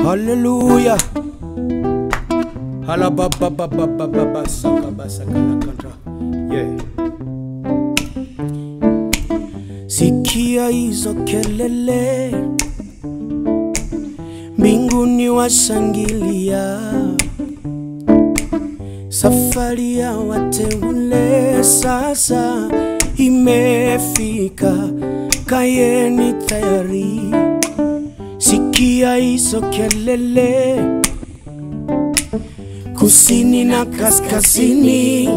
Hallelujah. Halababababababasakabasakalakantra. Yeah. Sikia hizo kelele, mbinguni washangilia, safari ya wateule sasa imefika, kayeni tayari. Sikia hizo kelele, kusini na kaskazini,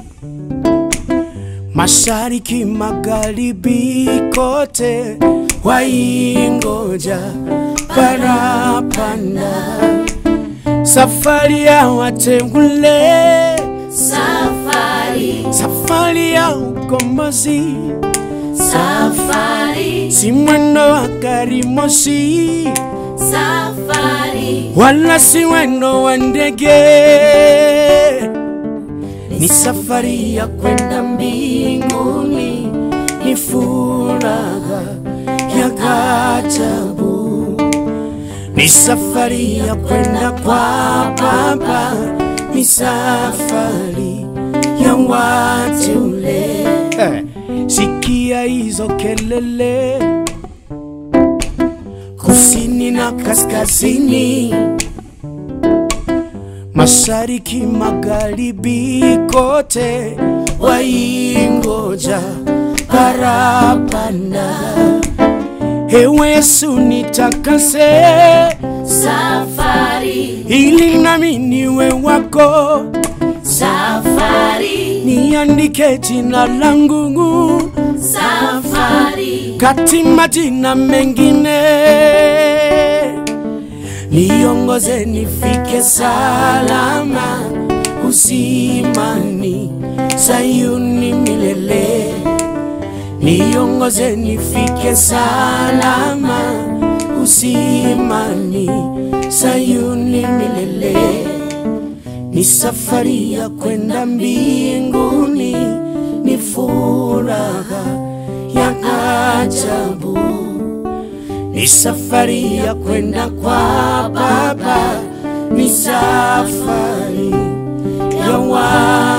mashariki, magharibi, kote waingoja parapanda, safari ya wateule, Safari, safari ya ukombozi, safari, si mwendo wa gari moshi safari, wala si mwendo wa ndege, ni safari ya kwenda mbinguni, ni furaha ya ajabu, ni safari ya kwenda kwa Baba, ni safari ya wateule. Eh, Sikia hizo kelele kusini na kaskazini, mashariki, magharibi, kote waingoja parapanda. Ewe Yesu nitakase, safari, ili nami niwe wako, safari, niandike jina langu safari, kati majina mengine, niongoze nifike salama usimani Sayuni milele, niongoze nifike salama usimani Sayuni milele, ni safari ya kwenda mbinguni, ni furaha ya ajabu, ni safari ya kwenda kwa Baba, ni safari ya wa